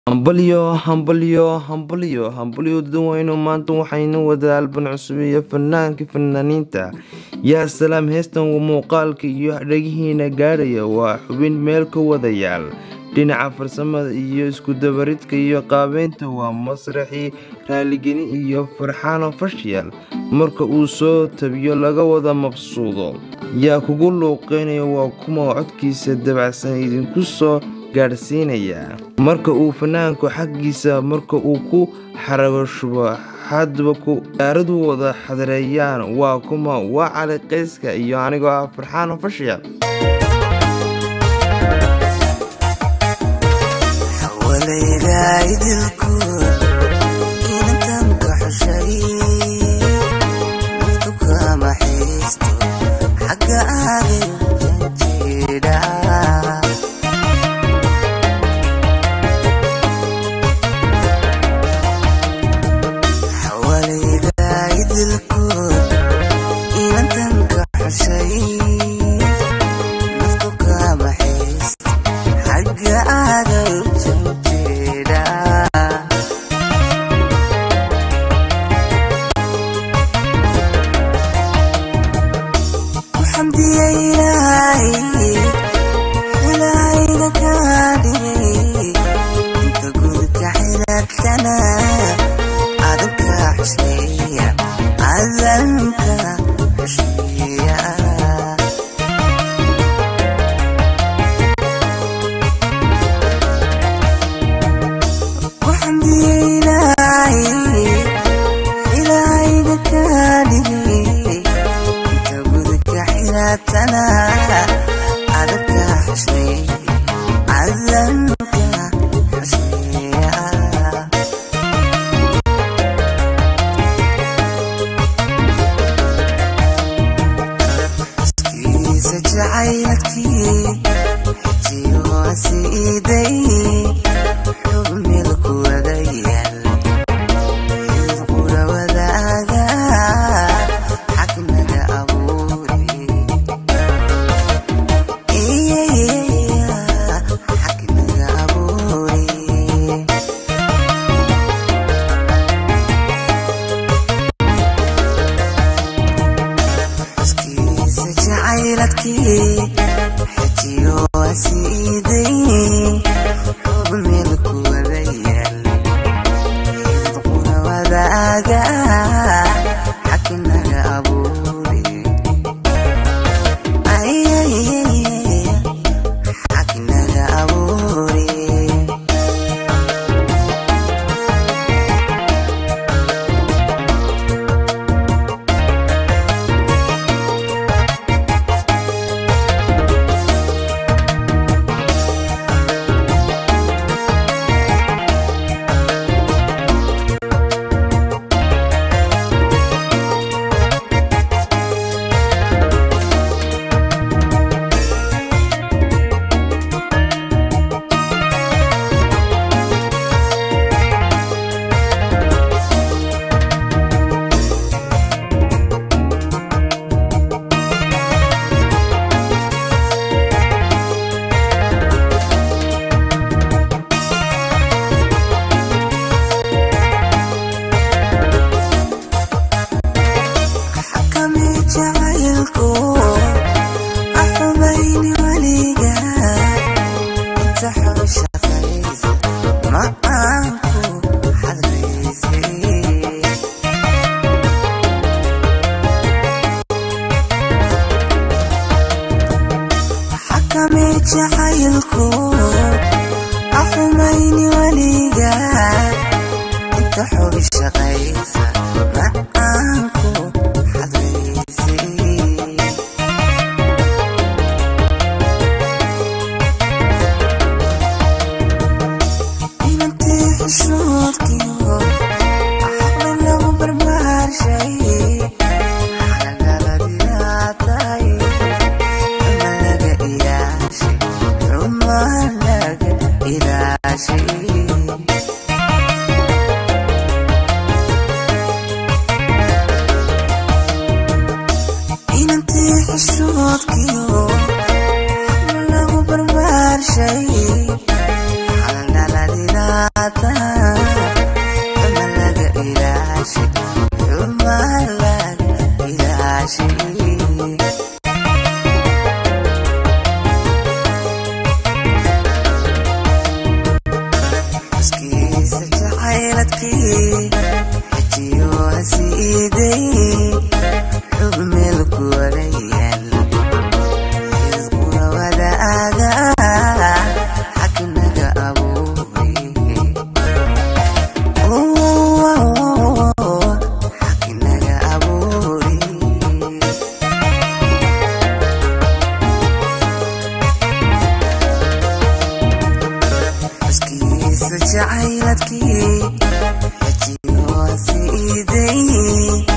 Hambalyo, hambalyo, hambalyo, hambalyo dadweyne maanta waxaynu wadaa alban cusub iyo fanaankii fanaaniinta yaa salaam heestan muuqaalka iyo dhagihiina gaadhaya waa xubin meel ka wadayaal dhinaca farsamada iyo iskudabaridka iyo qaabeynta waa masraxii raaligeni iyo farxaano fashiyal marka uu soo tabiyo laga wada mabsuudo yaa kugu luuqeynaya waa kuma codkiisa dabacsan idinku soo gaadhsiinaya marka uu fanaanku xaggiisa marka uu ku xarago shubo hadba ku gaaradu wada xadareeyaan waa kuma waa cali qayska iyo anigoo ah farxaano fashiyal shay. Xalalalalalala. iiday xub meel ku wadayaal xisquna wadaaga xakinaga abuuray xakinaga abuuray xuskiisa jacayladkii xejiyo si iiday